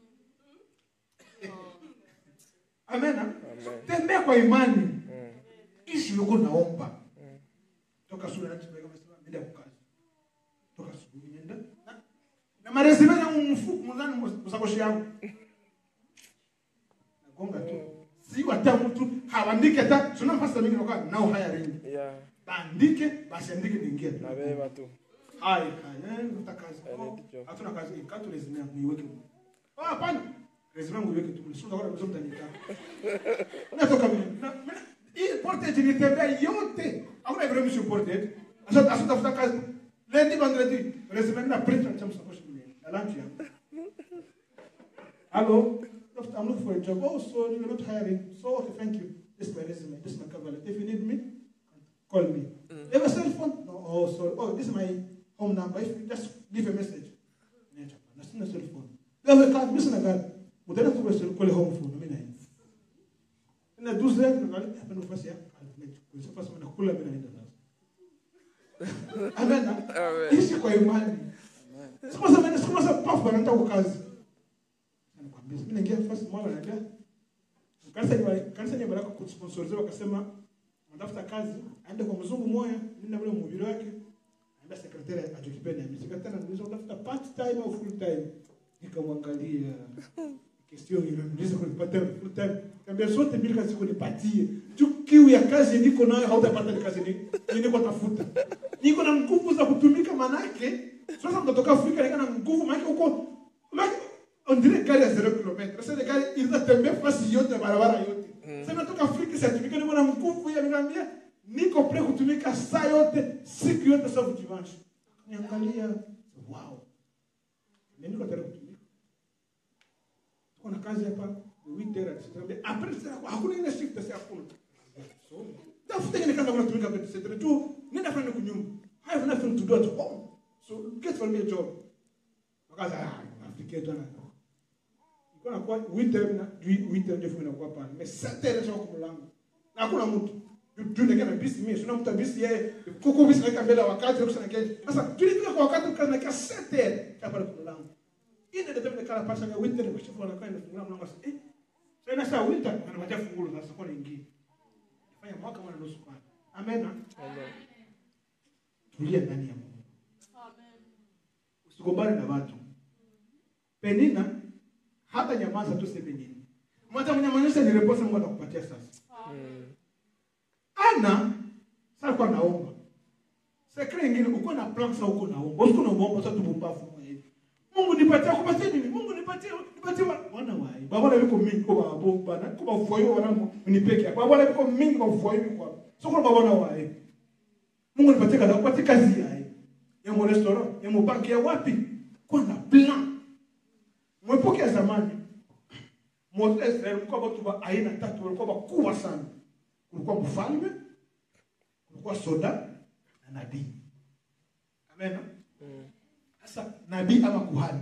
Amen. Amen. Tembea kwa imani. Mm. Ishi yuko naomba. Toka sura ya kama sema nenda kwa kazi. Toka asubuhi nenda. Na- Na maresume yangu mfuko mzani msakoshi yangu. Nagonga tu. Si hata mtu hawaandike hata sio nafasi mingi nakuwa nao hiring. Yeah. Bandike basi andike niingie. Nabeba tu. Hai hai ndio kazi. I Oh, need job. Hatuna kazi. Katu resume yangu iweke. Ah hapana. Resume yangu iweke tu. Sio kwa sababu mtanitaka. Natoka mimi. Na- mimi- Hii portage nitembea yote. Hakuna vile mimi portage. Asa asa tafuta kazi. Lendi vendredi. Resume na print na chamsa kwa shule. Na lunch yangu. Hello. I'm looking for a job. Oh, so you're not hiring. So okay, thank you. This is my resume. This is my cover letter. If you need me, call me. You have a cell phone? No. Oh, sorry. Oh, this is my home number. If you just give a message. Nature. That's not a cell phone. You have a card. Missing a card. Utaenda tu kwa call home phone. Mimi naenda. Na duze tunaangalia hapa nafasi ya calculate. Kwa sababu sasa nakula mimi naenda sasa. Amen. Amen. Ishi kwa imani. Siku sasa mimi siku sasa pafu anaenda kwa kazi. Nakwambia mimi naingia first mwana naambia kanisa ni kanisa ni baraka kusponsorizewa akasema anatafuta kazi aende kwa mzungu moya mimi na ule mhubiri wake aenda sekretari ajokipenda mimi sekretari anauliza unatafuta part time au full time nikamwangalia question ile niuliza kwa part time full time kaambia sote mbili kazi kunipatie tu kiu ya kazi niko nayo hautapata ile kazi ni niko tafuta niko na nguvu za kutumika manake sasa mtotoka Afrika niko na nguvu manake huko manake on dirait gari ya 0 km sasa ile gari inatembea fasi yote barabara yote sasa natoka Afrika sasa tumika niko na nguvu ya niambia niko pre kutumika saa yote siku yote sababu dimanche niangalia wow mimi niko tayari kutumika kuna kazi hapa witera tunaambia après sasa hakuna ile shift sasa hakuna so tafuta ile kazi unatumika kwa sasa tu nenda fanya kunyumba I have nothing to do at home so get for me a job wakaza ah nafikia tu na iko na kwa winter na winter ndio funa kwa pale mais sasa ile sio kwa mlango na hakuna mtu tunataka na bisi mimi sina mtu bisi yeye kuko bisi naweka mbele ya wakati na kusana kesho sasa tulifika kwa wakati kazi na kasi sete hapa kwa mlango ile ndio tena kala pasa ya winter kwa shifu anakaa inafungua mlango sasa eh sasa sasa winter anamatia fungulo sasa kwa nyingine fanya mwaka mwana nusu kwa amen Amen. tulia ndani ya Mungu usigombane na watu penina hata nyamaza tu seme nini mwacha mnyamanyesha ni reposa Mungu atakupatia sasa Mm. ana sasa kwa naomba sekre ingine uko na plan sasa uko naomba uko na muomba sasa tubumbafu mwa hivi Mungu nipatie kupatie nini Mungu nipatie nipatie wa- wana wai baba na biko mingi kwa babo bana kwa voyo wana nipeke baba na biko mingi kwa voyo kwa so kwa baba na wai Mungu nipatie kazi kupatie kazi yai ya mo restaurant ya mo banki ya wapi kwa na plan mwepoke ya zamani Moses Israeli mlikuwa watu wa aina tatu walikuwa wakubwa sana kulikuwa mfalme kulikuwa soda na nabii amen Mm. sasa nabii ama kuhani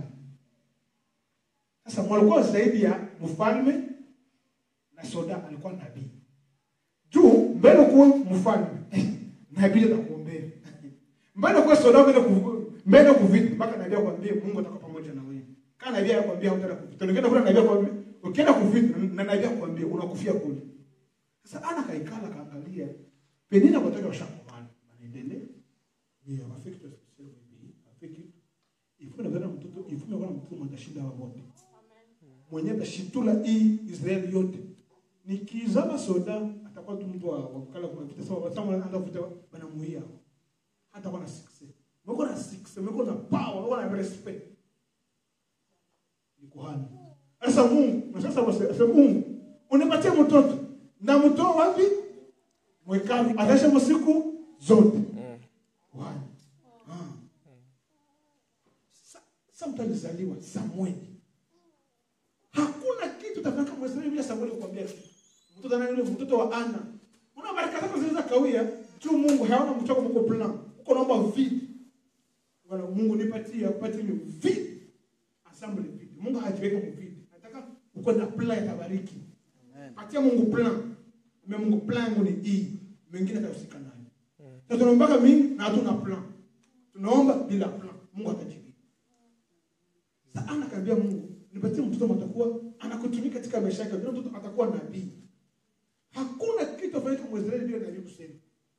sasa walikuwa zaidi ya mfalme na soda alikuwa nabii juu mbele kuwa mfalme nabii atakuombea mbele kuwa soda mbele ku mbele kuvita mpaka nabii akwambie Mungu atakuwa pamoja na wewe kana nabii akwambia hutaenda kuvita ukienda kule nabii akwambia ukienda kuvita na nabii akwambia unakufia kule sasa ana kaikala kaangalia penina kutoka washakomana wanaendelea ni rafiki tu sio bibi rafiki ifu na bana mtoto ifu na bana mtoto mwenye shida wa wote mwenye atashitula hii Israeli yote nikizama soda atakuwa tu mtu wa wa kukala kwa vita sababu sababu anaanza kuvuta banamuia hata kwa na success mko na success mko na power mko na respect ni kuhani sasa Mungu na sasa sasa Mungu unipatie mtoto na mtoa wapi mwekani ataisha msiku zote Mm. kuhani ah Sa- sasa mtu alizaliwa Samueli hakuna kitu tafaka Mwisraeli bila Samueli kukwambia kitu mtoto nani yule mtoto wa Ana una baraka zako zinaweza kawia tu Mungu haona mtoko mko plan uko naomba vidi Bwana Mungu nipatie akupatie ni vidi assemble vidi Mungu hajiweke mvidi nataka uko na plan itabariki patia Mungu plan Ame Mungu plan yangu ni hii mengine atahusika nayo sasa tunaombaga mingi na hatuna plan tunaomba bila plan Mungu atajibu sasa Ana akaambia Mungu, nipatie mtoto matakuwa anakutumika katika maisha yake, ndio mtoto atakuwa nabii. Hakuna kitu afanyika Mwisraeli bila nabii kusema.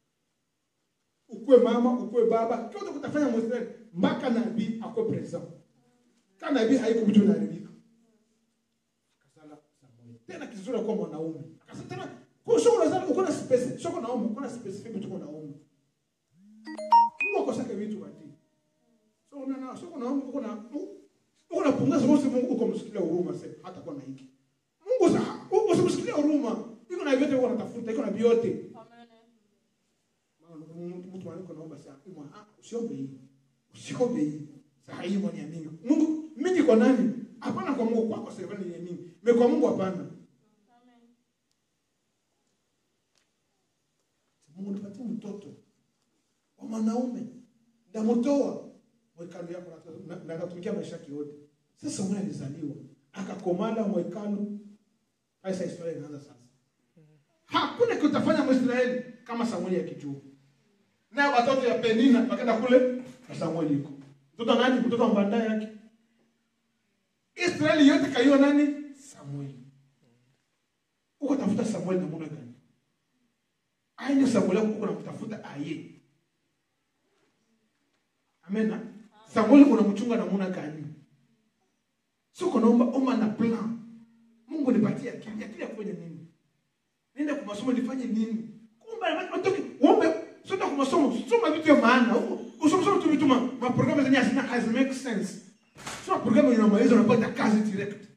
Ukue mama, ukue baba, kyote kutafanya Mwisraeli mpaka nabii akuwe present. Kama nabii haiko mtu anaharibika. Akasala Samuel. Tena kizuri kwa mwanaume. Akasema tena kwa sio unazali uko na specific, sio na ume, uko na specific mtu uko na ume. Mungu akosaka vitu bati. So una sio na ume uko na uko na punguza wote Mungu uko msikilia huruma sasa hata kwa na hiki. Mungu sasa uko usimsikilia huruma. Iko na vyote uko natafuta, iko na vyote. Maana mtu mtu anako naomba sasa, "Ima, ah, usiombe hii. Usiombe hii." Sasa hii mwani ya mingi. Mungu mingi kwa nani? Hapana kwa Mungu kwako serikali ni ya mingi. Me kwa Mungu hapana. Mungu nipatie mtoto wa mwanaume. Ndamtoa mwekano yako na- na- na atatumikia maisha yake yote. Sasa Samueli alizaliwa akakomala mwekano. Sasa historia inaanza sasa. Hakuna kitu utafanya Mwisraeli kama Samueli akijua. Na watoto ya Penina wakaenda kule na Samueli yuko. Mtoto wa nani? Mtoto wa mbanda yake. Israeli yote kaiwa nani? Samueli. Uko tafuta Samueli namna gani? Aini Samueli uko namtafuta aye. Amena. Samueli unamchunga namna gani? Sio kunaomba omba na plan. Mungu nipatie akili. Akili ya kufanya nini? Nenda kwa masomo nifanye nini? Kumbe natoki uombe sio kwa masomo, soma vitu vya maana. Usome soma tu vitu ma ma programu zenye hazina has make sense. Sio programu inamaliza unapata kazi direct.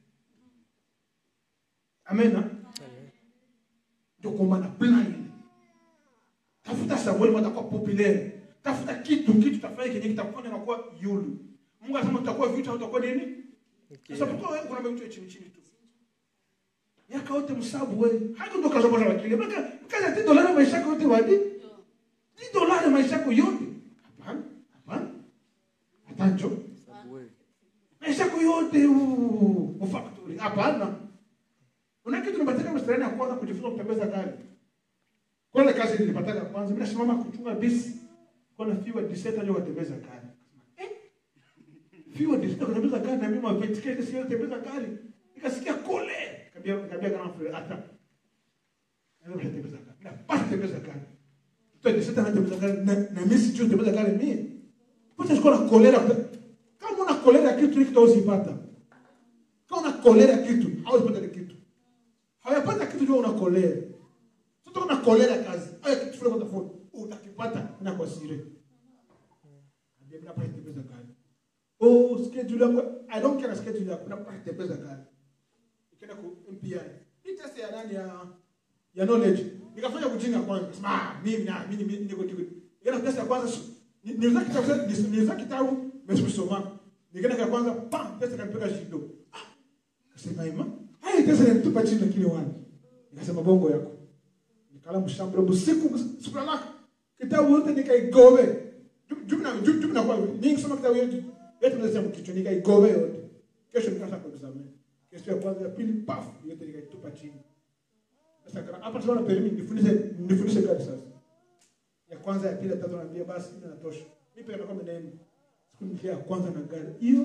Amena. Ndio kuomba na plan ile. Tafuta Samueli watakuwa populaire. Tafuta kitu kitu tafanya kenye kitakufanya na kuwa yulu. Mungu anasema tutakuwa vitu utakuwa nini? Sasa Okay. mtu wewe kuna vitu chini chini tu. Miaka yote msabu wewe. Hadi ndo kaza bora wakili. Maka kaza ti dolari maisha yako yote wadi. Ti dolari maisha yako yote. Hapana. Hapana. Atanjo. Maisha yako yote u u factory. Hapana. Una kitu nipatika mstari ya kwanza kujifunza kutembeza gari. Kwa ile kazi nilipata ya kwanza, mimi nasimama kuchunga bisi. Kwa na fiwa diseta ndio watembeza gari. Eh? Fiwa diseta kutembeza gari na mimi mavetikete sio tembeza gari. Nikasikia kole. Kabia kabia kama fure hata. Ndio kutembeza gari. Na pata tembeza gari. Tuta diseta na tembeza gari na, na mimi sijui tembeza gari mimi. Pocha sikuwa na kolera. Kama una kolera kitu hiki utazipata. Kama una kolera kitu, hauwezi pata kitu. Hawapata kitu ndio una kolera. Sasa una kolera kazi. Haya kitu fulani utafuta. Utakipata na kwa siri. Ndio mimi napata tembeza gari. Oh, schedule yako. I don't care schedule yako. Napata tembeza gari. Ikienda ku MPI. Hii test ya nani ya ya knowledge. Nikafanya kujinga kwanza. Sema ah, mimi na mimi mimi niko niko. Ila test ya kwanza su- ni- niliza kitabu ni- niliza kitabu nimesoma. Nikaenda kwa kwanza pam test kanipeka shido. Ah, Kasema ima. Haya test nilitupa chini kile wani. Nikasema bongo yako. Nikala mshambro usiku sikulala. Kitabu yote nikaigobe. Jumu na jumu jumu na kwa mingi soma kitabu yote. Yote nasema kichwa nikaigobe yote. Kesho nikaanza kwa examen. Kesho ya kwanza ya pili paf yote nikaitupa chini. Sasa kana hapa tunaona perimi nifundishe nifundishe gari sasa. Ya kwanza ya pili ya tatu naambia basi ina natosha. Mimi pia nakwambia ndio siku nifia ya kwanza na gari. Yo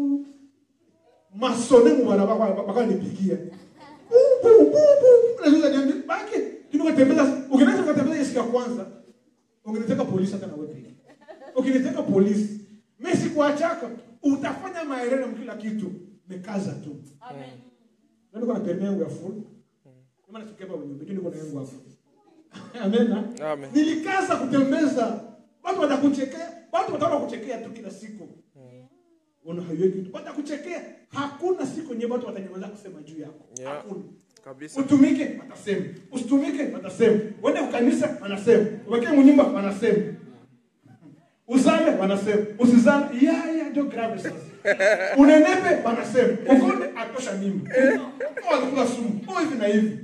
masone mu bana baka baka nipigia. Bubu bubu. Unaweza niambia baki tunatembeza ukinaweza kutembeza siku ya kwanza. Ungeniteka polisi hata na wewe pia. Ukiniteka polisi mimi sikuachaka utafanya maerere kila kitu. Mekaza tu. Amen. Ndio kuna permis yangu ya full. Kama natokea hapa ujumbe, niko na yangu hapa. Amen. Amen. Nilikaza kutembeza. Watu watakuchekea, watu wataona kuchekea tu kila siku. Una haiweki kitu. Watakuchekea. Hakuna siku nyingine watu watanyamaza kusema juu yako. Yeah. Hakuna. Kabisa. Utumike watasema, usitumike watasema, uende ukanisa wanasema, uwekee mnyumba wanasema, uzale wanasema, usizale yaya ndio grave sasa. Unenepe wanasema, ukonde atosha mimba, au atakula sumu, au hivi na hivi.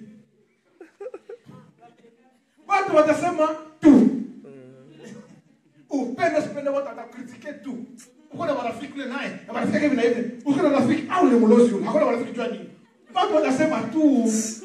Watu watasema tu, upende usipende, watu watakritike tu. Uko na marafiki kule naye, na marafiki hivi na hivi, uko na rafiki au ni mlozi yule, hakuna marafiki jua nini. Watu watasema tu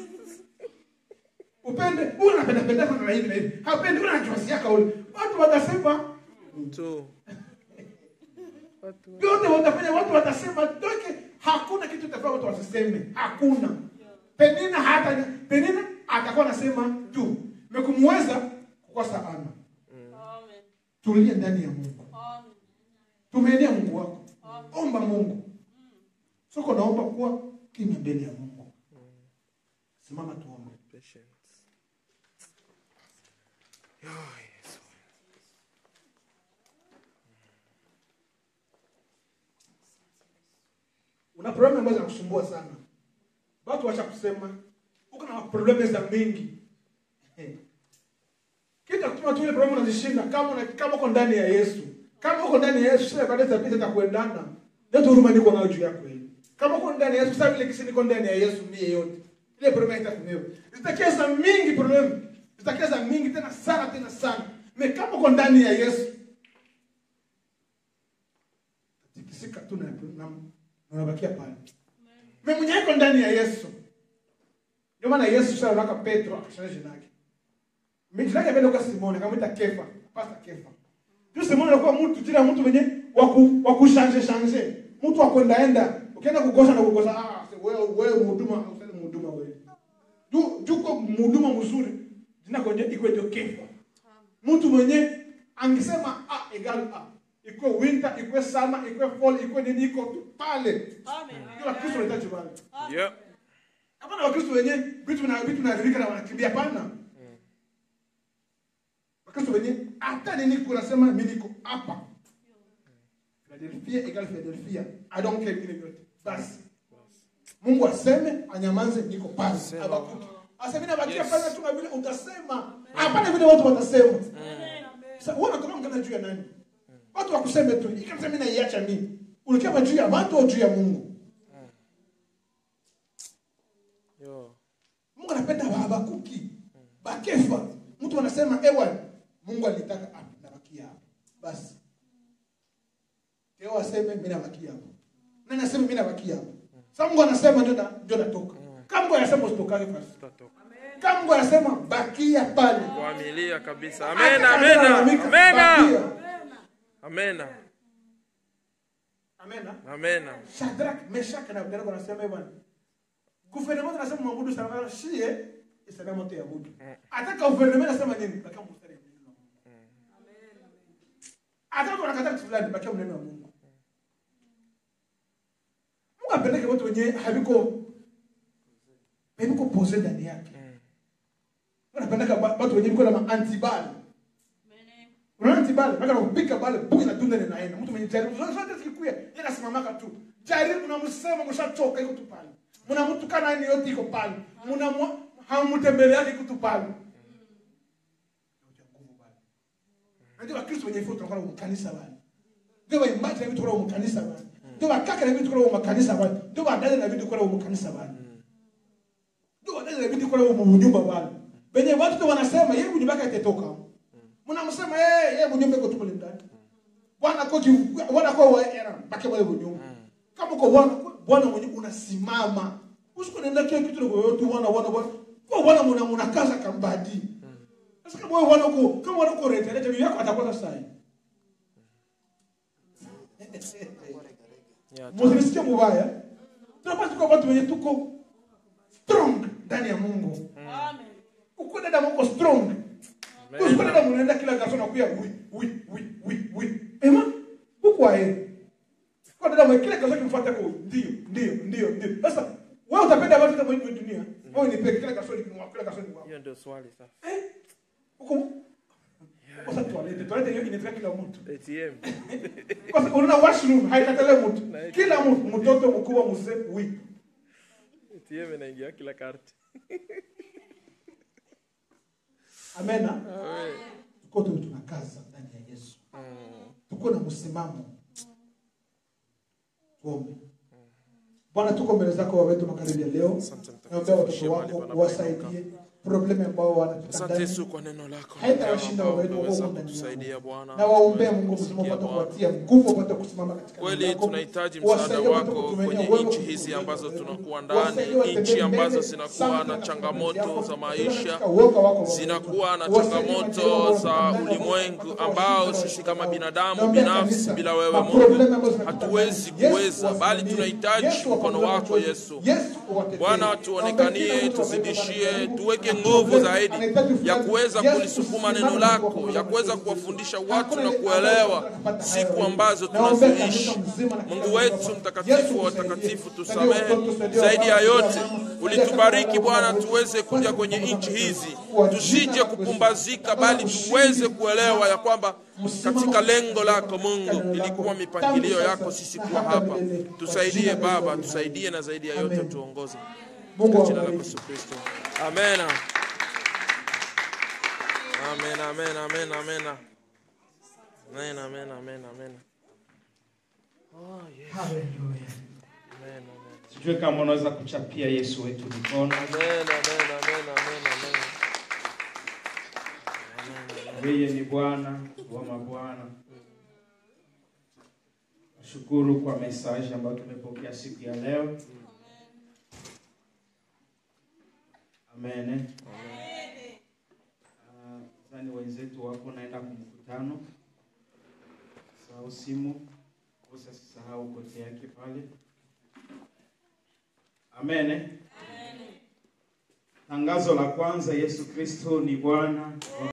upende huyu anapenda penda sana na hivi na hivi hapendi huyu anachosia kauli watu watasema Tu. Watu. yote watafanya watu watasema toke hakuna kitu tafaa watu wasiseme hakuna penina hata penina atakuwa anasema tu mekumweza kukosa ana tulie ndani ya mungu tumeenea mungu wako omba mungu soko naomba kuwa kimya mbele ya mungu simama tuombe Patience. Oh, Yesu. una problemu ambazo zinakusumbua sana watu wacha kusema uko na problemu za mingi Eh. kita kutuma tu ile problemu unazishinda kama una, kama uko ndani ya yesu kama uko ndani ya yesu sasa baadaye zapita za kuendana ndio huruma niko nayo juu yako hili kama uko ndani ya yesu sasa vile kisi niko ndani ya yesu mie yote ile problemu itakumewa zitakia za mingi problemu zitakia za mingi tena sana tena sana me kama uko ndani ya yesu tikisika tu na na- na unabakia pale me mwenye iko ndani ya yesu ndio maana yesu sasa anaka petro akashana jina lake Mimi jina lake mbele kwa simoni akamwita kefa pasta kefa tu simoni alikuwa mtu jina ya mtu mwenye waku wakushanje shanje mtu wa kwenda enda ukienda kukosa na kukosa ah wewe wewe mhuduma usali mhuduma wewe tu juko mhuduma mzuri jina kwenye iko ndio kefa mtu mwenye angesema a egal a ikuwe winter ikuwe summer ikuwe fall ikuwe nini iko tu pale ndio wakristo wanahitaji pale Yeah. hapana wakristo wenye vitu vina vitu vinaharibika na wanakimbia hapana wakristo wenye hata nini kunasema mimi niko hapa Philadelphia egal Philadelphia I don't care vile vyote basi Mungu aseme anyamaze niko pale Sema. abakuki aseme na bakia Yes. pale tu na vile utasema hapana vile watu watasema sasa wewe unatoka mkana juu ya nani watu wakuseme tu ikasema mimi naiacha mimi ulikia juu ya watu au juu ya Mungu Yo. Mungu anapenda Habakuki, Bakefa. Mtu anasema ewa, Mungu alitaka hapa, nabakia hapa. Basi Keo aseme mimi nabakia hapa, nani aseme mimi nabakia hapa. Sasa Mungu anasema ndio na- ndio natoka. Kama Mungu anasema usitokage basi. Tutatoka. Kama Mungu anasema bakia pale. Kuamilia kabisa. Hata Amena, kama amena. analalamika, Amena. bakia. Amena. Amena. Amena. Shadrach, Meshach na Abednego wanasema hivyo. Gouvernement anasema mwabudu sana shie isana moto ya budu. Hata gouvernement anasema nini? Bakia mstari wa neno la Mungu. Hata watu wanakataa kitu fulani bakia neno la Mungu. Mungu apeleke watu wenye haviko haviko pose ndani yake. Mungu anapeleka ba- watu wenye viko na ma antibali. Unaona antibali, mpaka kupika bale buki na tunda linaenda. Mtu mwenye jaribu zote zote zikikuya, yeye anasimamaka tu. Jaribu unamsema mshachoka iko tu pale. Mnamtukana yani yote iko pale. Mna hamtembeleani iko tu pale. Ndio Wakristo wenye futa kwa kanisa bali. Ndio waimbaji na vitu kwa kanisa bali. Ndio wakaka na vitu kwa kanisa bali. Ndio wadada na vitu kwa kanisa bali. Ndio wadada na vitu kwa nyumba bali. Benye watu tu wanasema yeye nyumba yake itatoka. Mnamsema yeye yeye mnyumba iko tu pale ndani. Bwana kwa bwana kwa wewe baki pale mnyumba. Kama uko bwana bwana mwenye unasimama. Usiko nenda kile kitu kwa yote bwana bwana bwana. Kwa bwana mna mnakaza kambadi. Sasa kama wewe bwana uko kama bwana uko rete rete yako atakuwa sasa. Yeah. Msinisikie mubaya. Tunapaswa tuko watu wenye tuko strong ndani ya Mungu. Uko dada Mungu strong. Usiku dada mnaenda kila garso na kuya wi wi wi wi wi. Ema, huko ae. Kwa dada mwe kila garso kimfuata kwa ndio ndio ndio ndio. Sasa wewe kama utapenda watu wote wa dunia wewe nipe kila kasoro ni wako kila kasoro ni wako hiyo ndio swali sasa huko kwa sababu toilette toilette hiyo inafika kila mtu atm kwa sababu unaona washroom haikatale mtu kila mtu mtoto mkubwa mzee wi atm inaingia kila karti amena Amen. tuko tu tunakaza ndani ya Yesu Mm. tuko na msimamo tuombe Bwana tuko mbele zako Baba wetu magharibi ya leo Asante mtakatifu, naombea watoto heshima wako lipa na uwasaidie problemu ambao wanapita asante ndani yesu kwa neno lako Haitashinda ambao wewe, umeweza Mungu ndani kutusaidia yako. bwana na waombea Tumeweza Mungu mzima kusikia upate Bwana. kuwatia nguvu upate kusimama katika neno kweli lako. tunahitaji msaada Wasaidie wapate wako kutumainia kwenye wewe nchi kuliko hizi wewe. ambazo tunakuwa Wasaidie ndani watembee nchi ambazo mbele zinakuwa sana na katika changamoto yako, za katika maisha uoga wako, Baba. zinakuwa na Wasaidie changamoto wajane za wao, ulimwengu watoto ambao washirika sisi kama wao. binadamu Naombea binafsi kanisa, bila wewe maproblemu Mungu ambazo zinakuwa hatuwezi ndani. Yesu kuweza, bali wasaidie. tunahitaji Yesu mkono wapatie wako machozi. Yesu. Yesu uwatetee. Bwana, Naombea tuonekanie, kila mtu tuzidishie, ambaye tuweke ana nguvu problem, zaidi anahitaji ya fulani. kuweza Yesu kulisukuma usimame neno kwa lako, kuwapatia ya kuweza machozi. kuwafundisha watu Hakuna na ile kuelewa ambayo tunapata siku hayo. ambazo Naombea tunazoishi. kanisa mzima na kila Mungu mtu wetu hapa. mtakatifu Yesu wa tusaidie. watakatifu, Saidia tusamehe. watoto, saidia Zaidi ya wamama, yote, saidia mama, ulitubariki saidia Bwana, kaka, tuweze kaka, kuja kaka, kwenye kaka, nchi kaka, hizi, kwa tusije jina la kupumbazika, Yesu. bali Ushindi tuweze kuelewa ya kwamba Msimamo katika katika lengo lako katika Mungu neno lako. ilikuwa mipangilio Tangu yako sasa sisi na kuwa hata hapa. milele. Kwa Tusaidie jina la Baba, Yesu. tusaidie na zaidi ya yote Amen. tuongoze Mungu kwa jina la awabariki. Yesu Kristo. Amen. Amen, amen, amen, amen. Amen, amen, amen, amen. Oh, yes. Hallelujah. Amen, amen. sijui kama unaweza kuchapia yesu wetu mikono Amen, amen, amen, amen, amen. yeye ni bwana wa mabwana nashukuru kwa mesaji ambayo tumepokea siku ya leo amen Ah, zani wenzetu wako naenda kumkutano sahau simu usasisahau kote yake pale amen tangazo la kwanza yesu kristo ni bwana